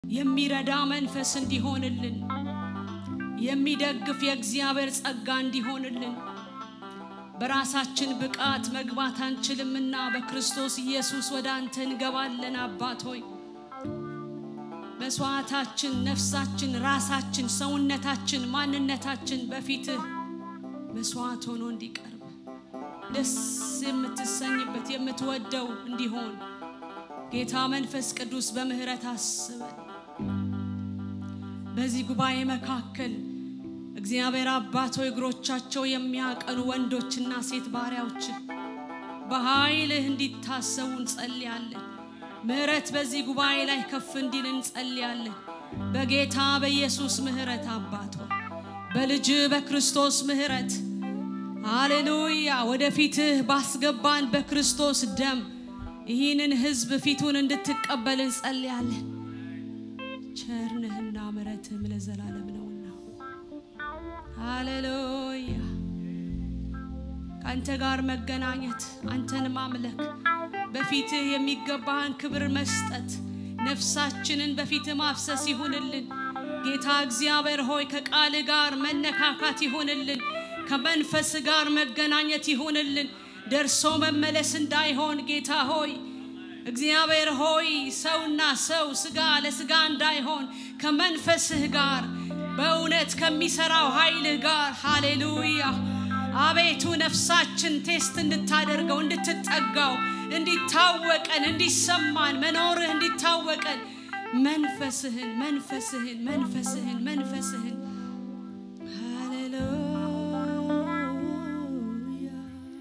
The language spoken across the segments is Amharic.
የሚረዳ መንፈስ እንዲሆንልን የሚደግፍ የእግዚአብሔር ጸጋ እንዲሆንልን በራሳችን ብቃት መግባት አንችልምና በክርስቶስ ኢየሱስ ወደ አንተ እንገባለን። አባት ሆይ መስዋዕታችን፣ ነፍሳችን፣ ራሳችን፣ ሰውነታችን፣ ማንነታችን በፊትህ መስዋዕት ሆኖ እንዲቀርብ ደስ የምትሰኝበት የምትወደው እንዲሆን ጌታ መንፈስ ቅዱስ በምህረት አስበን። በዚህ ጉባኤ መካከል እግዚአብሔር አባት ሆይ እግሮቻቸው የሚያቀኑ ወንዶችና ሴት ባሪያዎች በኃይልህ እንዲታሰቡ እንጸልያለን። ምህረት በዚህ ጉባኤ ላይ ከፍ እንዲል እንጸልያለን። በጌታ በኢየሱስ ምህረት አባት ሆይ በልጅ በክርስቶስ ምህረት ሃሌሉያ ወደፊትህ ባስገባን በክርስቶስ ደም ይህንን ህዝብ ፊቱን እንድትቀበል እንጸልያለን። ቸርነህና ምሕረትህም ለዘላለም ነውና፣ ሃሌሉያ ከአንተ ጋር መገናኘት፣ አንተን ማምለክ፣ በፊትህ የሚገባህን ክብር መስጠት፣ ነፍሳችንን በፊትህ ማፍሰስ ይሁንልን። ጌታ እግዚአብሔር ሆይ ከቃል ጋር መነካካት ይሁንልን። ከመንፈስ ጋር መገናኘት ይሁንልን። ደርሶ መመለስ እንዳይሆን ጌታ ሆይ እግዚአብሔር ሆይ ሰውና ሰው ስጋ ለስጋ እንዳይሆን ከመንፈስህ ጋር በእውነት ከሚሰራው ኃይልህ ጋር ሃሌሉያ አቤቱ ነፍሳችን ቴስት እንድታደርገው እንድትጠጋው እንዲታወቀን እንዲሰማን መኖርህ እንዲታወቀን መንፈስህን መንፈስህን መንፈስህን መንፈስህን ሃሌሉያ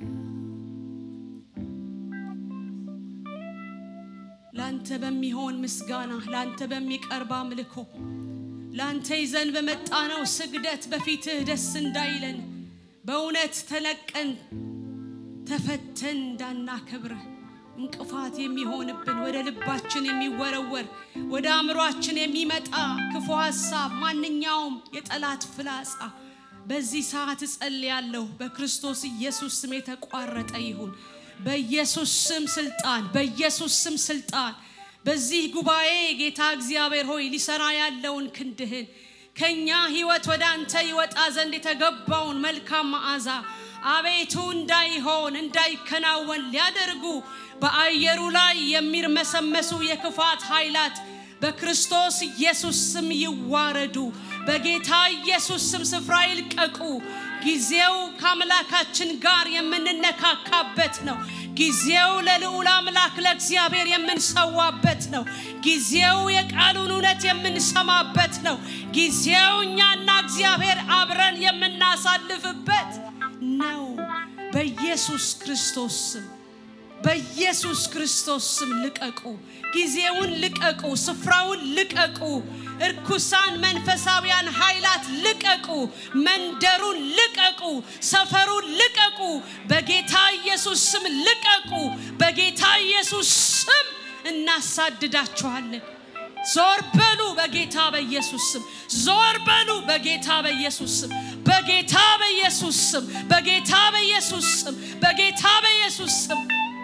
ላንተ በሚሆን ምስጋና ላንተ በሚቀርብ አምልኮ ላንተ ይዘን በመጣነው ስግደት በፊትህ ደስ እንዳይለን በእውነት ተለቀን ተፈተን እንዳናከብርህ እንቅፋት የሚሆንብን ወደ ልባችን የሚወረወር ወደ አእምሯችን የሚመጣ ክፉ ሐሳብ ማንኛውም የጠላት ፍላጻ በዚህ ሰዓት እጸልያለሁ በክርስቶስ ኢየሱስ ስም የተቋረጠ ይሁን። በኢየሱስ ስም ስልጣን፣ በኢየሱስ ስም ስልጣን በዚህ ጉባኤ ጌታ እግዚአብሔር ሆይ ሊሰራ ያለውን ክንድህን ከኛ ህይወት ወደ አንተ ይወጣ ዘንድ የተገባውን መልካም መዓዛ አቤቱ እንዳይሆን እንዳይከናወን ሊያደርጉ በአየሩ ላይ የሚርመሰመሱ የክፋት ኃይላት በክርስቶስ ኢየሱስ ስም ይዋረዱ። በጌታ ኢየሱስ ስም ስፍራ ይልቀቁ። ጊዜው ከአምላካችን ጋር የምንነካካበት ነው። ጊዜው ለልዑል አምላክ ለእግዚአብሔር የምንሰዋበት ነው። ጊዜው የቃሉን እውነት የምንሰማበት ነው። ጊዜው እኛና እግዚአብሔር አብረን የምናሳልፍበት ነው። በኢየሱስ ክርስቶስ ስም በኢየሱስ ክርስቶስ ስም ልቀቁ። ጊዜውን ልቀቁ። ስፍራውን ልቀቁ። እርኩሳን መንፈሳዊያን ኃይላት ልቀቁ። መንደሩን ልቀቁ። ሰፈሩን ልቀቁ። በጌታ ኢየሱስ ስም ልቀቁ። በጌታ ኢየሱስ ስም እናሳድዳችኋለን። ዞር በሉ በጌታ በኢየሱስ ስም። ዞር በሉ በጌታ በኢየሱስ ስም። በጌታ በኢየሱስ ስም። በጌታ በኢየሱስ ስም። በጌታ በኢየሱስ ስም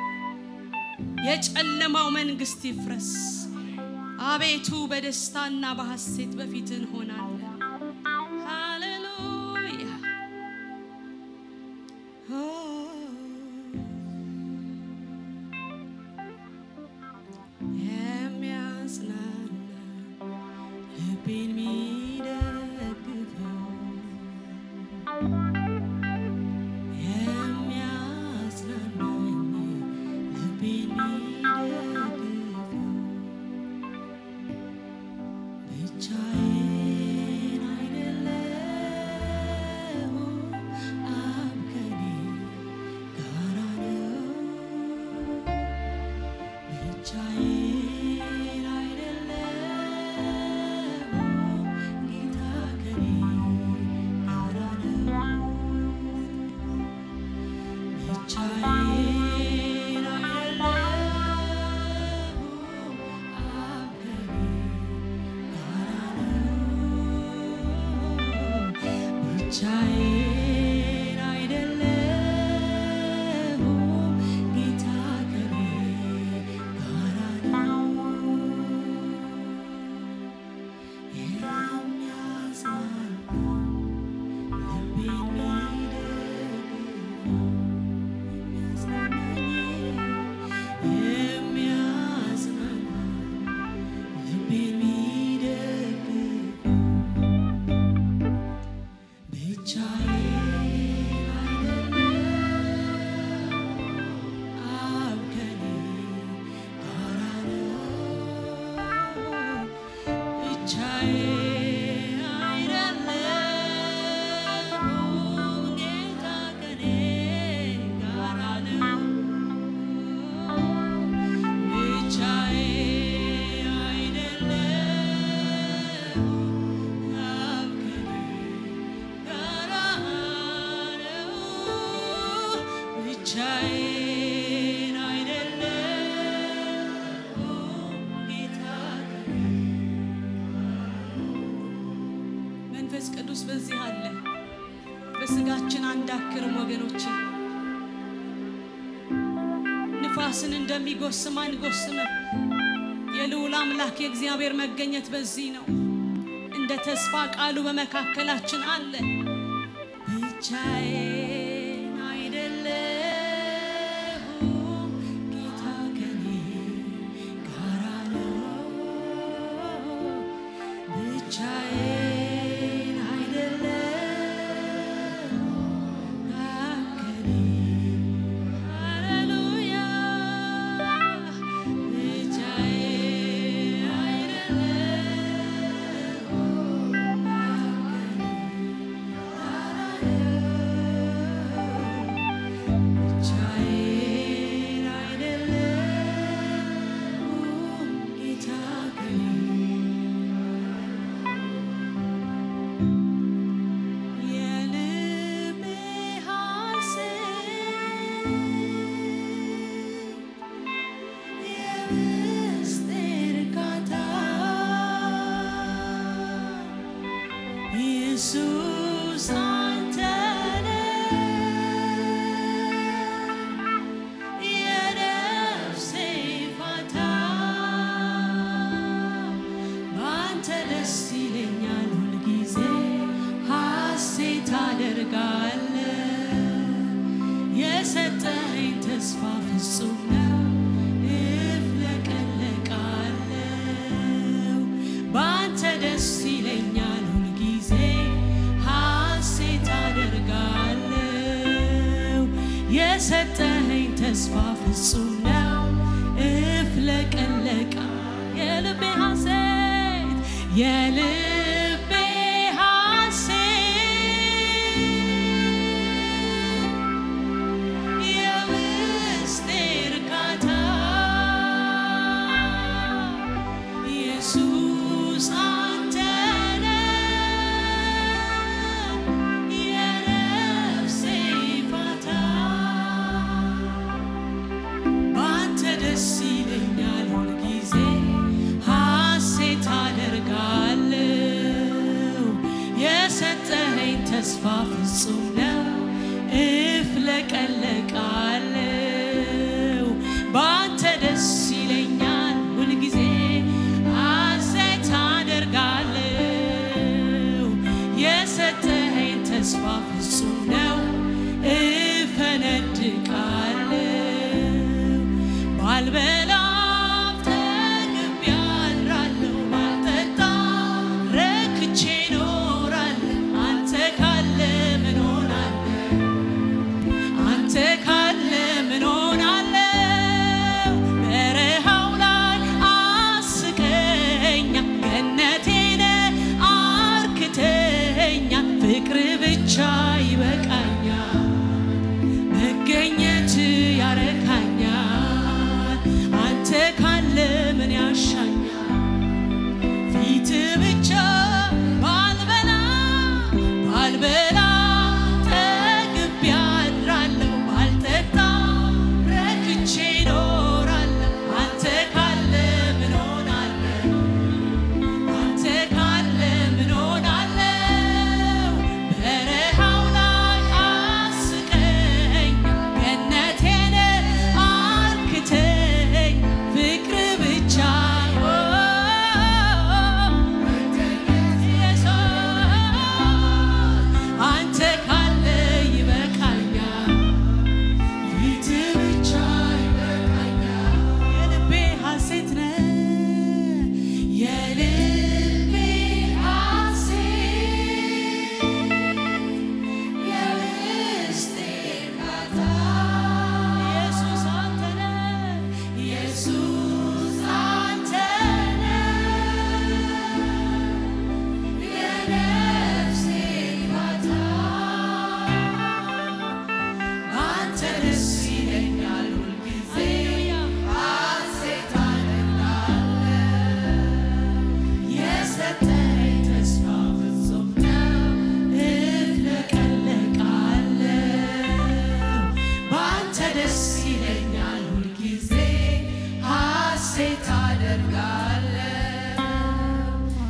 የጨለማው መንግስት ይፍረስ። አቤቱ በደስታና በሐሴት በፊት እንሆናለን። ሃሌሉያ የሚያጽናና ልቤን የሚደግፈው የሚያጽናናኝ ልቤን የሚደግፈው ብቻዬን አይደለሁም፣ አብ ከኔ ጋራ ነው። ብቻዬን አይደለሁም፣ ጌታ ከኔ ጋራ ነው። ብቻዬን አይደለሁም፣ አብ ከኔ ጋራ ነው። ብቻዬን አይደለሁም፣ ጌታ ከኔ ጋራ ነው። አይደለሁም ጌታ ከኔ ጋራ ነው። ብቻዬ አይደለሁም አብ ከኔ ጋራ ነው። ብቻዬን አይደለሁም ጌታ ከኔ መንፈስ ቅዱስ በዚህ አለ። በስጋችን አንዳክርም ወገኖቼ። ንፋስን እንደሚጎስም አንጎስምም። የልዑል አምላክ የእግዚአብሔር መገኘት በዚህ ነው። እንደ ተስፋ ቃሉ በመካከላችን አለ። ብቻዬን አይደለሁም ጌታ ከኔ ጋራ ነው። ብቻዬን አይደለሁም አብ ከኔ ሃሌሉያ ብቻዬን አይደለሁም አብ ብቻዬን አይደለሁም ጌታ ከኔ የልቤ ሐሴት የውስጤ እርካታ ኢየሱስ አንተ ነህ የነፍሴ ፋታ በአንተ ደስ ይለኛል ሁልጊዜ ሐሴት አደርጋለሁ የሰጠኸኝ ተስፋ ፍጹም ነው እፍለቀለቃለሁ በአንተ ደስ ይለኛል ሁልጊዜ ሐሴት አደርጋለሁ የሰጠኸኝ ተስፋ ፍጹም ነው እፍለቀለቃ የልቤ ሐሴት የልቤ ሐሴት የውስጤ እርካታ ኢየሱስ አንተ ነህ የነፍሴ ፋታ በአንተ ደስ ይለኛል ሁልጊዜ ሐሴት አደርጋለሁ የሰጠኸኝ ተስፋ ፍጹም ነው እፍለቀለቃለሁ በአንተ ደስ ይለኛል ሁልጊዜ ሐሴት አደርጋለሁ የሰጠኸኝ ተስፋ ፍጹም ነው እፈነድቃለሁ ባልበላም ጠግቤ አድራለሁ ባልጠጣ ረክቼ እኖራለሁ አንተ ካለ ምን ሆናለሁ አንተ ካለ ምን ሆናለሁ በረሃው ላይ አስቀኛ ገነቴ ነህ አርክተኛ ፍቅር ብቻ ይበቃኛል መገኘት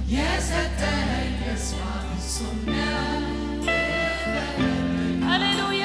የሰጠኝ ተስፋ ፍጹም ነው። ሃሌሉያ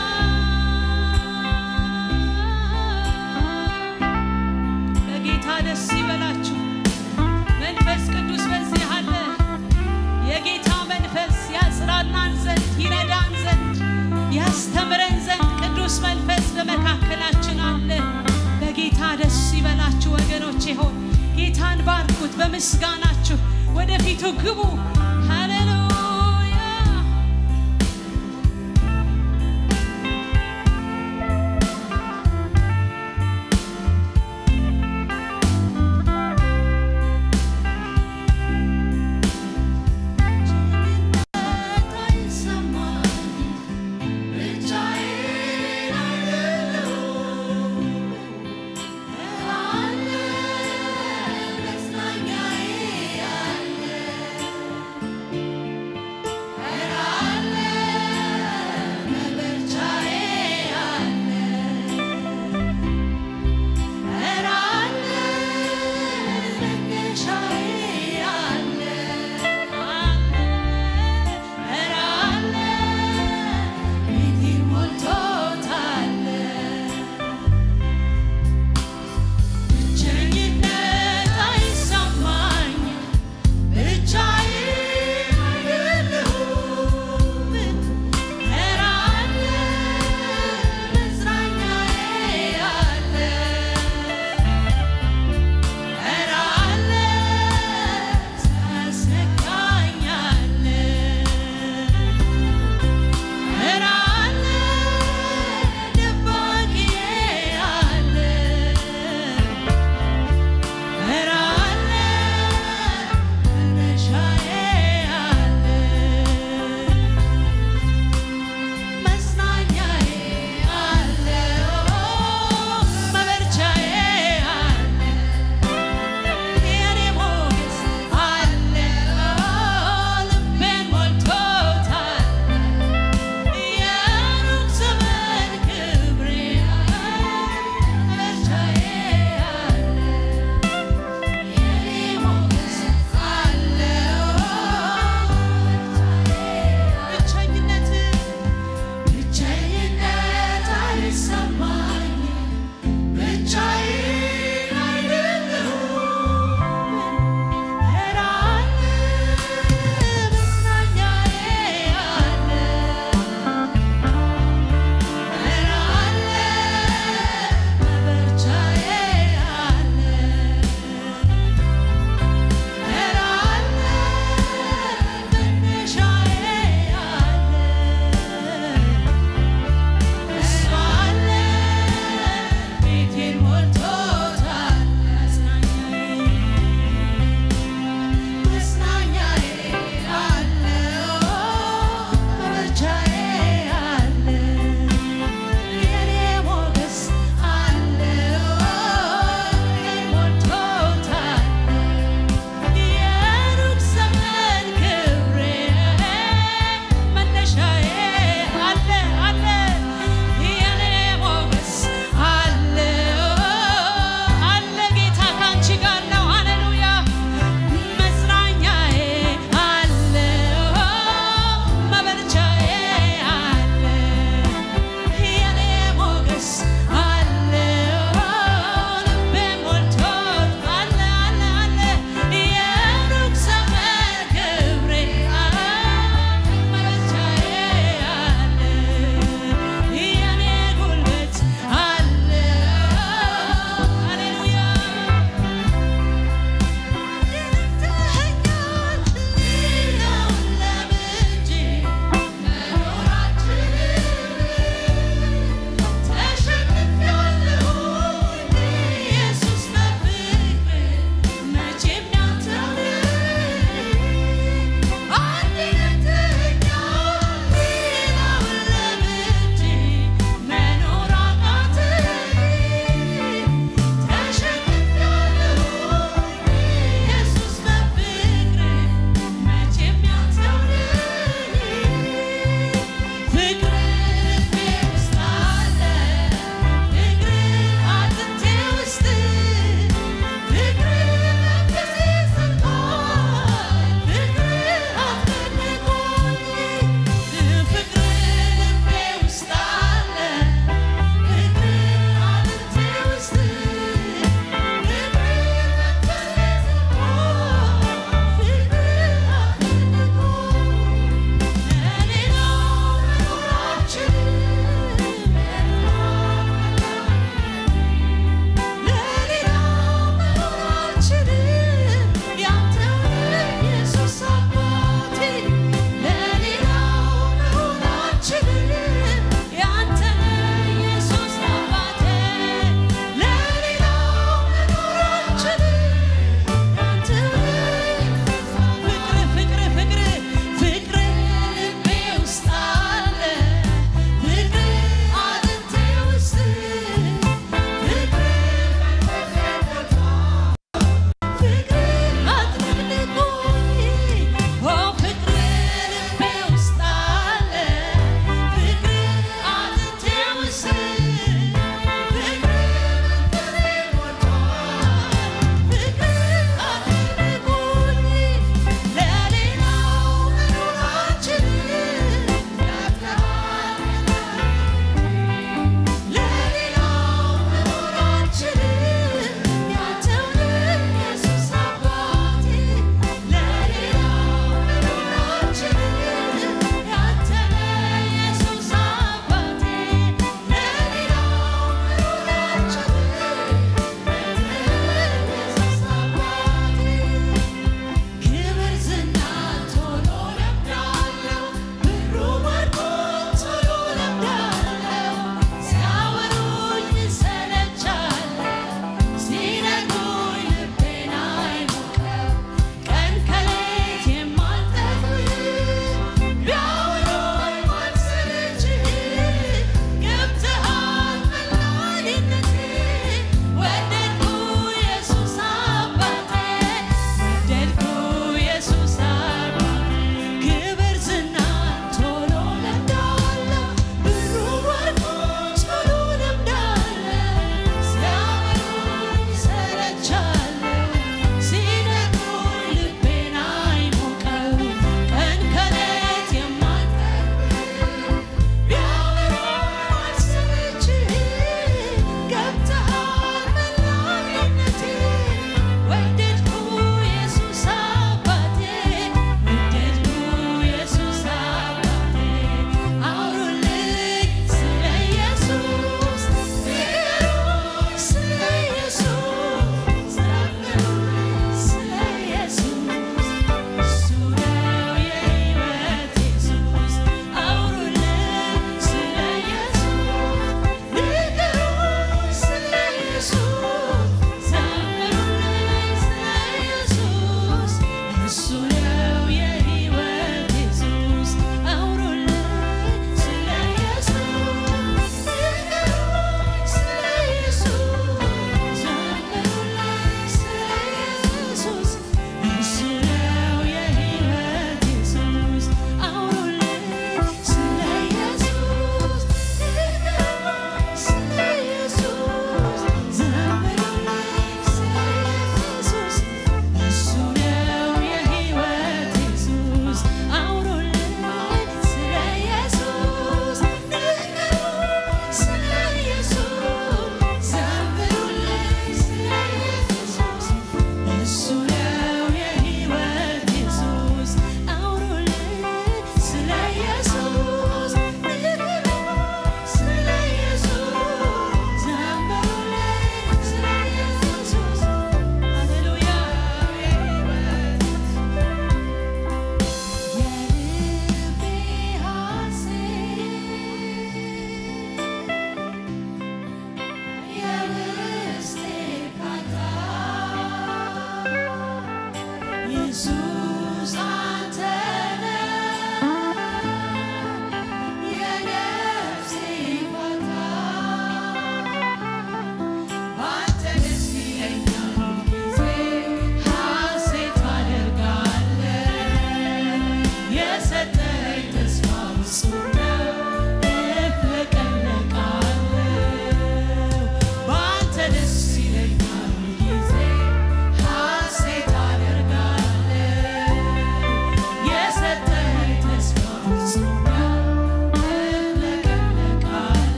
በጌታ ደስ ይበላችሁ። መንፈስ ቅዱስ በዚህ አለ። የጌታ መንፈስ ያጽናናን ዘንድ ይረዳን ዘንድ ያስተምረን ዘንድ ቅዱስ መንፈስ በመካከላችን አለ። በጌታ ደስ ይበላችሁ ወገኖቼ ሆይ ጌታን ባርኩት። በምስጋናችሁ ወደፊቱ ግቡ። ሃሌሉያ አለ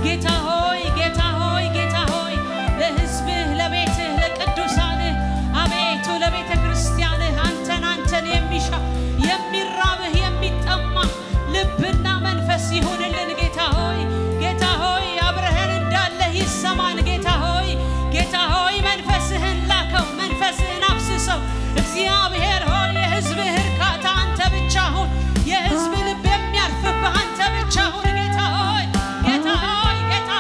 ጌታ ሆይ ጌታ ሆይ ጌታ ሆይ ለሕዝብህ ለቤትህ ለቅዱሳንህ አቤቱ ለቤተ ክርስቲያንህ አንተን አንተን የሚሻ የሚራብህ የሚጠማ ልብና መንፈስ ይሁንልን ጌታ ሆይ ጌታ ሆይ አብረህን እንዳለህ ይሰማን ጌታ ሆይ ጌታ ሆይ መንፈስህን ላከው መንፈስህን አፍስሰው እግዚአብሔር ሆይ የሕዝብህ እርካታ አንተ ብቻ ሁን የሕዝብ ልብ የሚያርፍብህ አንተ ብቻ ሁን ጌታ ሆይ ጌታ ሆይ ጌታ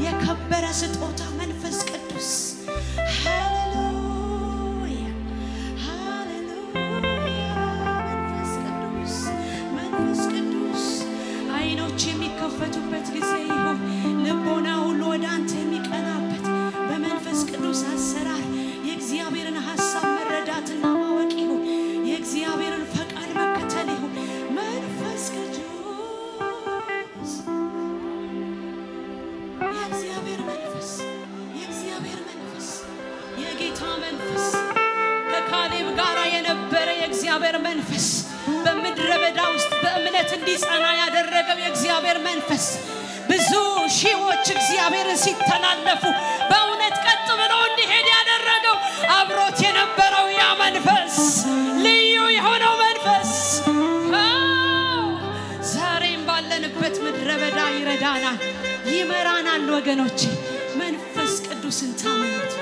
የከበረ ስጦታ መንፈስ ቅዱስ ሃሌሉያ ሃሌሉያ መንፈስ ቅዱስ መንፈስ ቅዱስ አይኖች የሚከፈቱበት ጊዜ ይሁን። ልቦና ሁሉ ወደ አንተ የሚቀናበት በመንፈስ ቅዱስ አሰራር የእግዚአብሔርን ሀሳብ መረዳትና ማወቅ ይሁን። የእግዚአብሔርን ፈቃድ መከተል ይሁን። መንፈስ ቅዱስ የእግዚአብሔር መንፈስ የእግዚአብሔር መንፈስ የጌታ መንፈስ ከካሌብ ጋር የነበረ የእግዚአብሔር መንፈስ በምድረ በዳ ውስጥ በእምነት እንዲጸና ያደረገው የእግዚአብሔር መንፈስ ብዙ ሺዎች እግዚአብሔርን ሲተላለፉ በእውነት ቀጥ ብሎ እንዲሄድ ያደረገው አብሮት የነበረው ያ መንፈስ ልዩ የሆነው መንፈስ አዎ፣ ዛሬም ባለንበት ምድረ በዳ ይረዳናል፣ ይመራናል። ወገኖቼ መንፈስ ቅዱስን ታመኑት።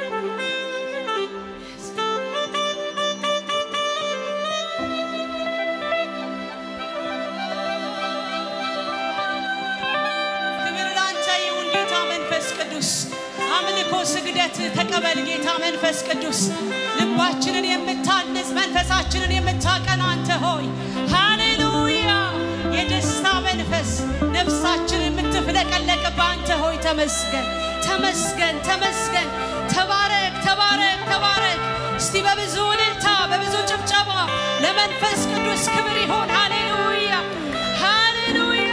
ክብር ላንተ ይሁን ጌታ መንፈስ ቅዱስ። አምልኮ ስግደት ተቀበል ጌታ መንፈስ ቅዱስ። ልባችንን የምታንጽ መንፈሳችንን የምታቀና አንተ ሆይ ሃሌሉያ። የደስታ መንፈስ ነፍሳችንን የምትፍለቀለቅ በአንተ ሆይ ተመስገን፣ ተመስገን፣ ተመስገን። ተባረክ፣ ተባረክ፣ ተባረክ። እስቲ በብዙ እልልታ በብዙ ጭብጨባ ለመንፈስ ቅዱስ ክብር ይሆን። ሃሌሉያ፣ ሃሌሉያ።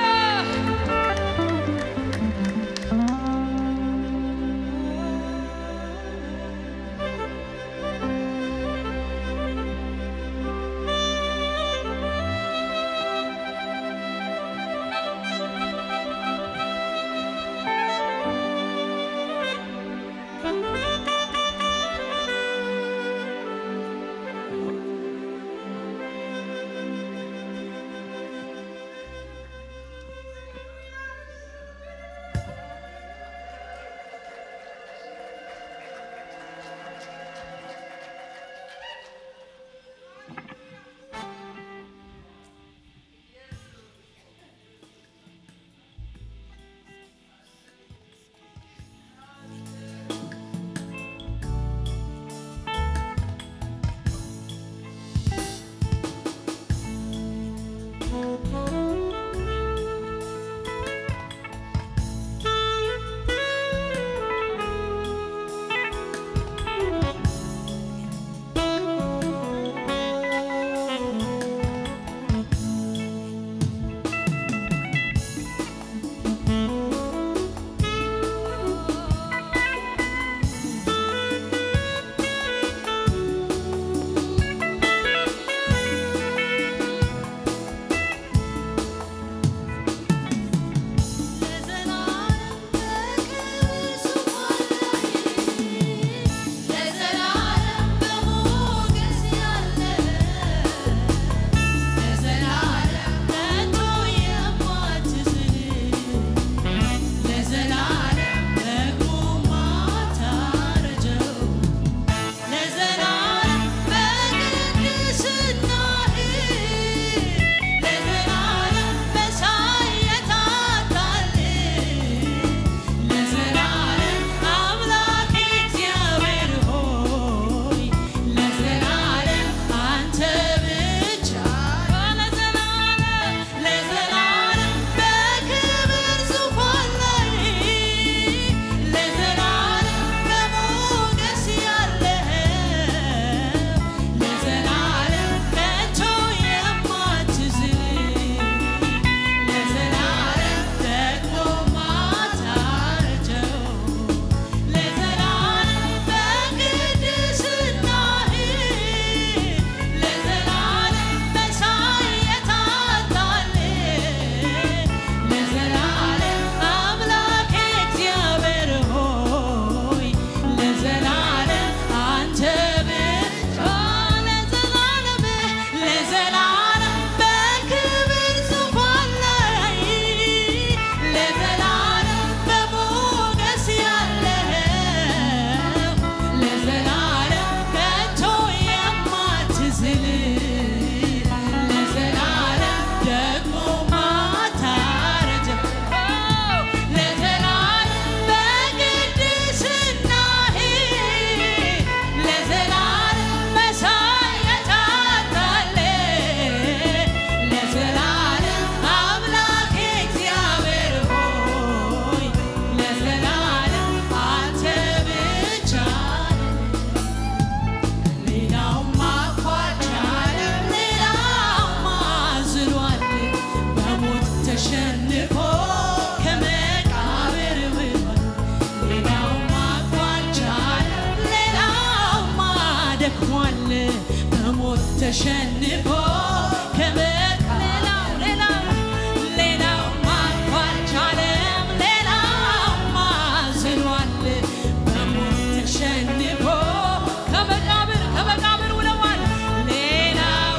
ተሸንፎ ከመጣ ሌላው ሌላው ሌላው ማልኳልቻለም ሌላው ማዝኗል በሞት ተሸንፎ ከመቃብር ከመቃብር ውለዋል ሌላው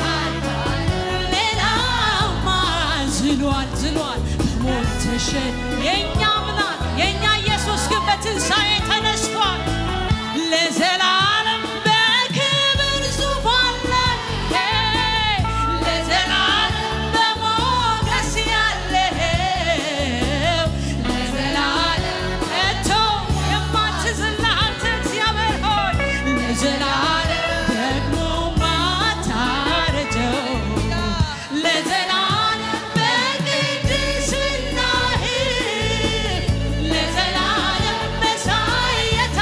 ሌላው ማዝኗል ዝሏል በሞት ተሸን የእኛ ምናል የእኛ ኢየሱስ ግን በትንሣኤ ተነስቷል ለዘላለም በክብር ዙፋን ላይ ለዘላለም በሞገስ ያለው ለዘላለም ከቶ የማትዝል አንተ እግዚአብሔር ሆይ ለዘላለም ደግሞ ማታረጀው ለዘላለም በቅድስናህ ለዘላለም መሳይ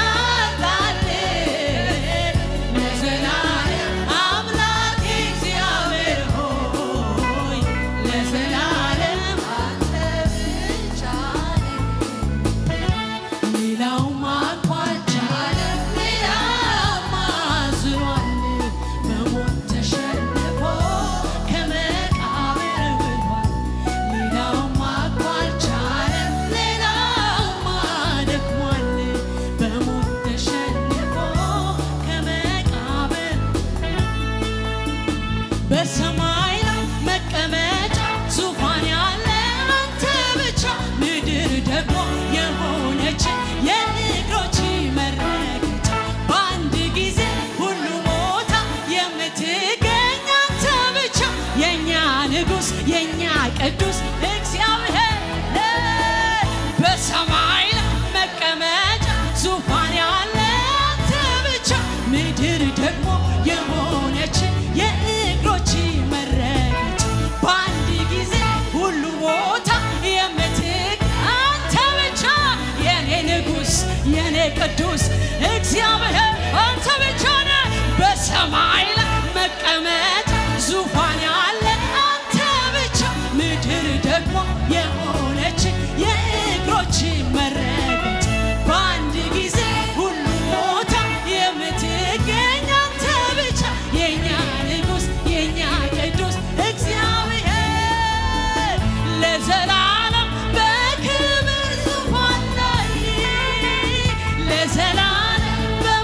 የታላልህ ለዘላለም አምላክ እግዚአብሔር ሆይ ለዘላለም አንተ ብቻ ሌላው ማቋጫለም ሌላው ማዝኗል በሞት ተሸንፎ ከመቃብር ብሏል ሌላው ማቋጫለም ሌላው ማደክሟል በሞት ተሸንፎ ከመቃብር በሰማይ ላይ መቀመጫ ዙፋን ያለ አንተ ብቻ ምድር ደግሞ የሆነች የእግሮች መረገጫ በአንድ ጊዜ ሁሉ ቦታ የምትገኝ አንተ ብቻ የእኛ ንጉሥ የእኛ ቅዱስ እግዚአብሔር በሰማይ ላይ መቀመጫ ዙፋን ያለ አንተ ብቻ ምድር ደግሞ የሆነች የእግሮች መረገጫ በአንድ ጊዜ ሁሉ ቦታ የምትግ አንተ ብቻ የኔ ንጉሥ የኔ ቅዱስ እግዚአብሔር አንተ ብቻ ነህ። በሰማይ ላይ መቀመጫ ዙፋን ያለ አንተ ብቻ ምድር ደግሞ የሆነች የእግሮች መረገጫ በአንድ ጊዜ ሁሉ ቦታ የምትገኝ አንተ ብቻ የእኛ ንጉሥ የእኛ ቅዱስ እግዚአብሔር ለዘላለም በክብር ዙፋን ላይ ለዘላለም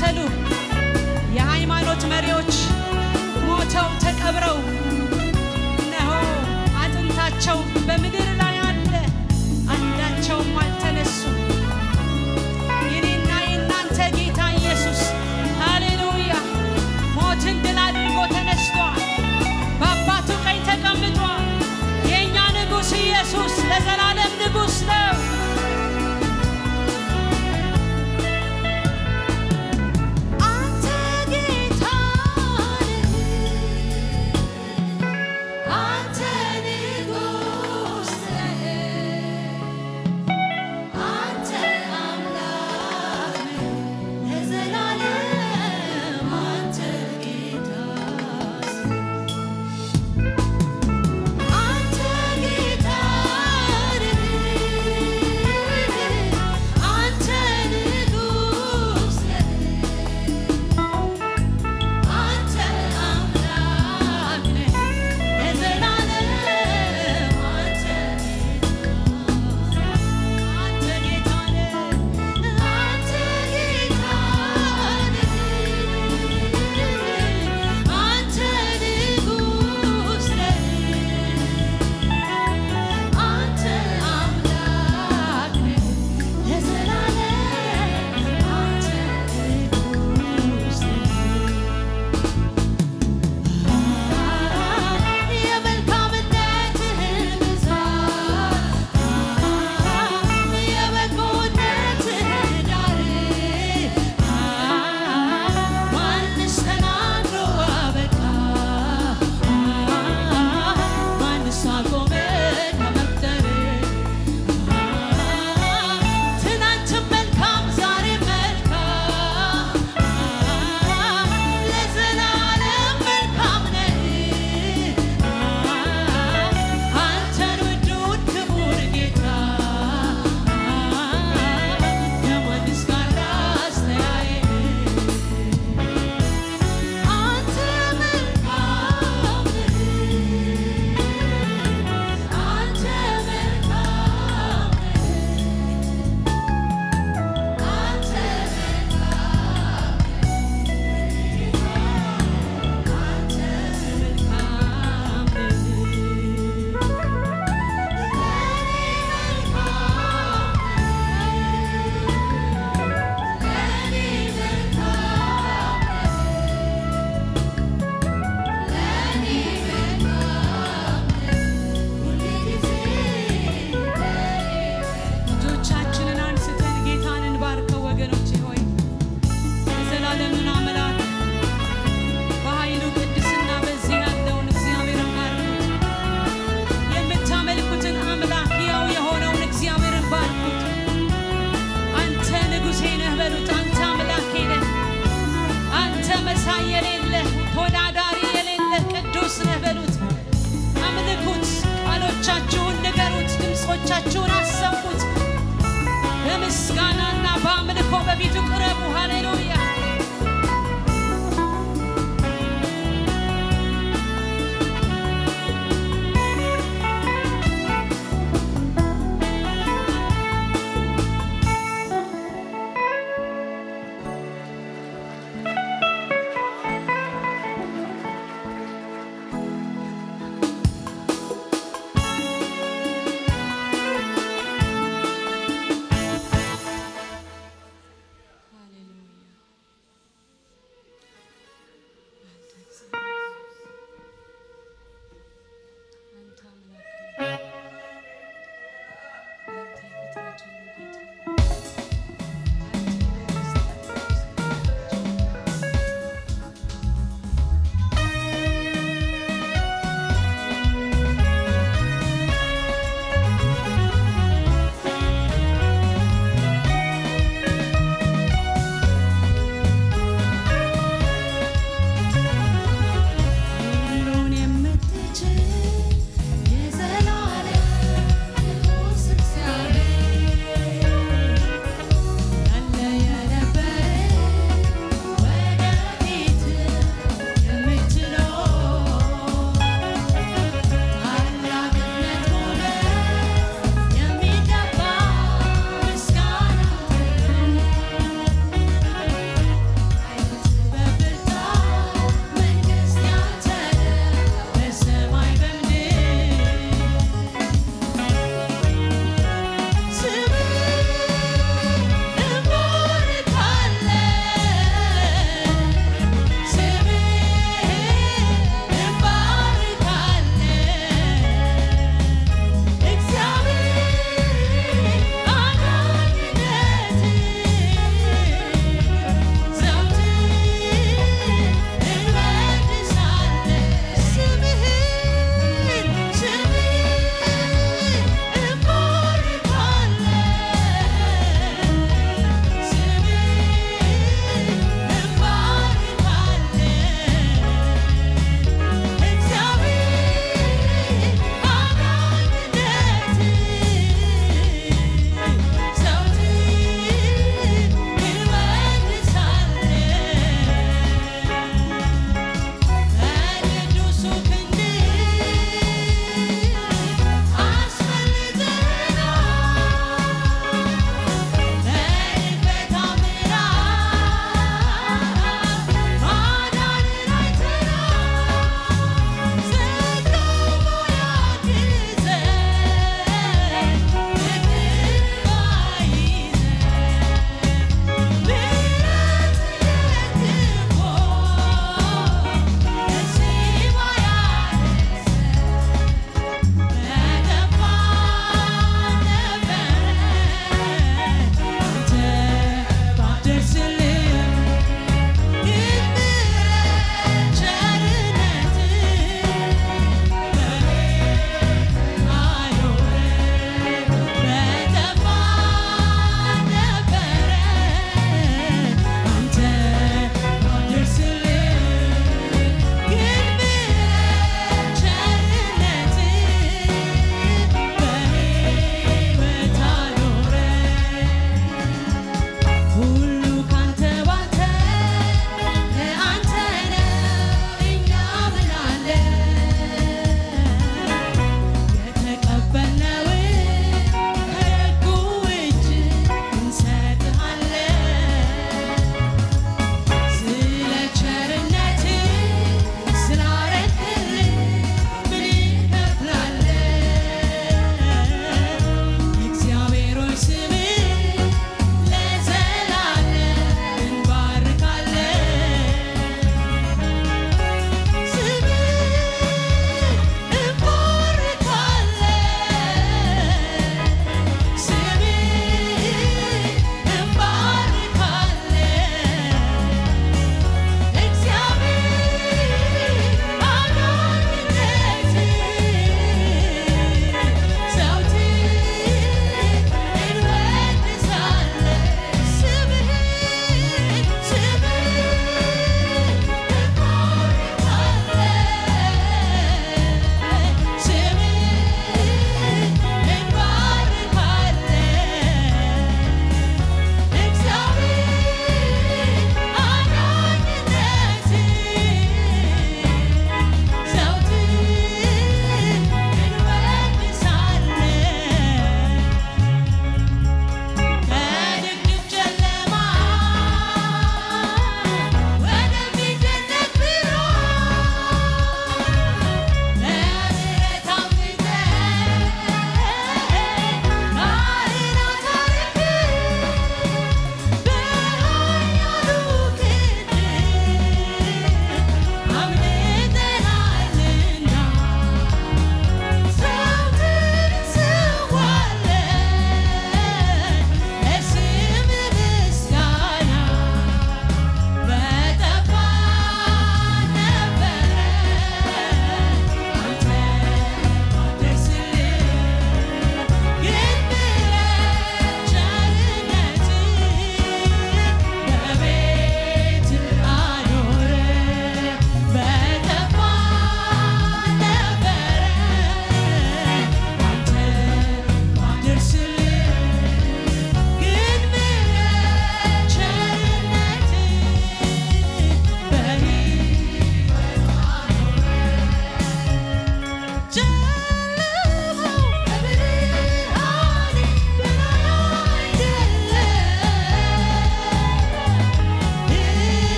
የተከተሉ የሃይማኖት መሪዎች ሞተው ተቀብረው እነሆ አጥንታቸው በምድር ላይ አለ፣ አንዳቸውም አልተነሱም። የኔና የእናንተ ጌታ ኢየሱስ ሃሌሉያ ሞትን ድል አድርጎ ተነስቷል። በአባቱ ቀኝ ተቀምጧል። የእኛ ንጉሥ ኢየሱስ ለዘላለም ንጉሥ ነው። አንተ ጌታ አንተ ንጉሥ አንተ አምላክ ለዘላለም አንተ ጌታ አንተ ጌታ አንተ ንጉሥ አንተ አምላክ ለዘላለም አንተ አንተ ጌታ አንተ ጌታ አንተ ንጉሥ አንተ አምላክ ለዘላለም አንተ ንጉሥ የመልካምነትህን ብዛት የበጎነትህን ዳር ማንስ ተናግሮ አበቃ ማንስ አቆመ ከመፍጠር ትናንትም መልካም ዛሬ መልካም ለዘላለም መልካም ነህ አንተን ውዱን ክቡር ጌታ ከማንስ ጋር አስተያየት አንተ መልካም አንተ መልካም አንተ አንተ መልካም እጆቻችንን አንስተን ጌታን እንባርከው ወገኖቼ ሆይ የዘላለምን አምላክ በኃይሉ ቅድስና በዚህ ያለውን እግዚአብሔርን ባርኩት። የምታመልኩትን አምላክ ያው የሆነውን እግዚአብሔርን ባርኩት። አንተ ንጉሴ ነህ በሉት። አንተ አምላኬ ነህ። አንተ መሳይ የሌለህ ተወዳዳሪ የሌለህ ቅዱስ ነህ በሉት። አምልኩት። ቃሎቻችሁን ንገሩት። ድምፆቻችሁን አሰሙት። በምስጋናና በአምልኮ በፊቱ ቅረቡ።